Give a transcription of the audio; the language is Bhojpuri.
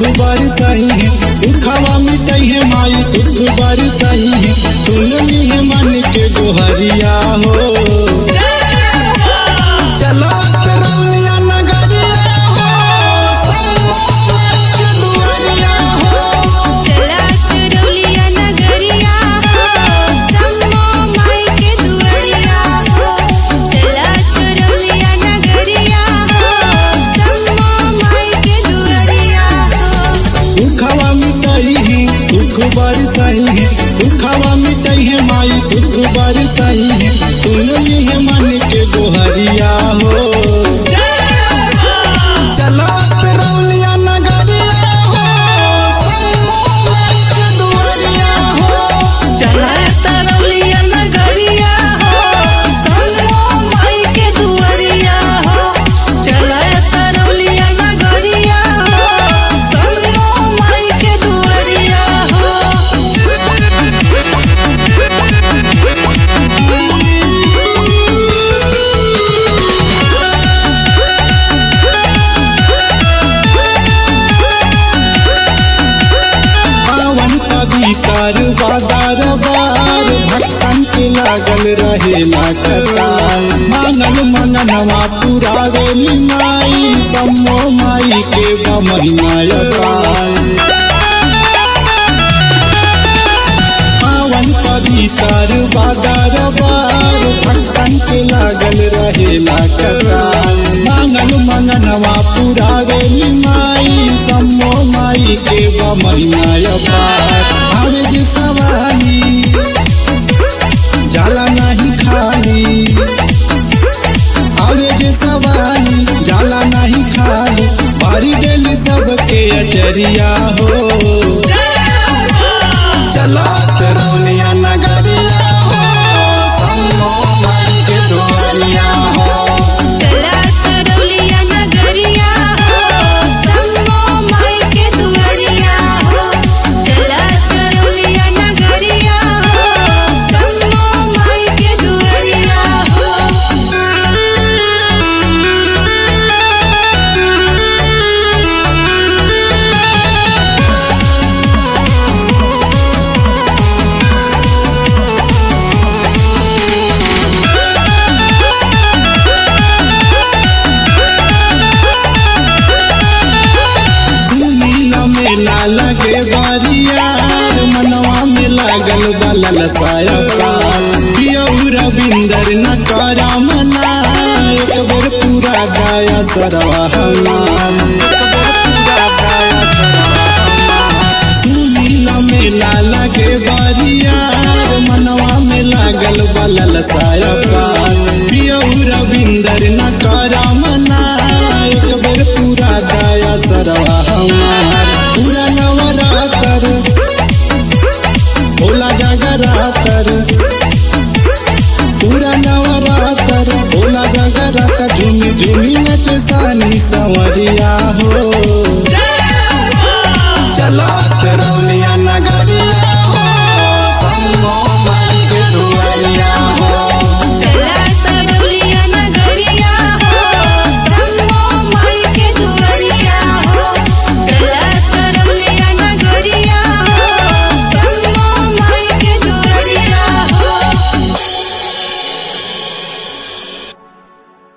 बरसई है दुखवा मिटई है माई सुख बरसई है सुनली है मन के गोहरिया हो चलो तरौलिया नगरिया हो सम्मत दुआरिया हो चला करौलिया नगरिया हो सम्मो माई के दुआरिया हो चला करौलिया नगरिया हो सम्मो माई के दुआरिया हो दुखवा मिटई है सुख बरसई है दुखवा मिटई है माई सुख बरसई है सुनली है मन के गोहरिया हो चलो तरौलिया नगरिया हो सम्मत दुआरिया हो चला करौलिया नगरिया हो सम्मो माई के दुआरिया हो चला करौलिया नगरिया हो सम्मो माई के दुआरिया पावन पवित्र बाजार बार भक्तन के लागल रहेला कतार मांगल मननवा पुरावेली माई सम्मो माई के बा महिमा अपार पावन पवित्र बाजार बार भक्तन के लागल रहेला कतार मांगल मननवा पुरावेली माई सम्मो माई के बा महिमा अपार हर जी सवाली जाला नहीं खाली हर जी सवाली जाला नहीं खाली बारी दिल सबके अचरिया हो चलो तरौलिया नगरिया हो सम्मो माई के दुआरिया हो चला करौलिया नगरिया हो सम्मो माई के दुआरिया हो चला करौलिया नगरिया हो सम्मो माई के दुआरिया सुनीला मेला लगे बारियार मनवा में लागल बलल साया पार पियऊ रविंदर न करा मना एक बेर पूरा गाया सरवा हमार सुनीला मेला लगे बारियार मनवा में लागल बलल साया पार पियऊ रविंदर न करा मना एक बेर पूरा गाया सरवा हमार पूरा नवरातर भोला जगरातर पूरा नवरातर भोला जगरातर झूमी झूमी नच सानी संवरिया हो चलो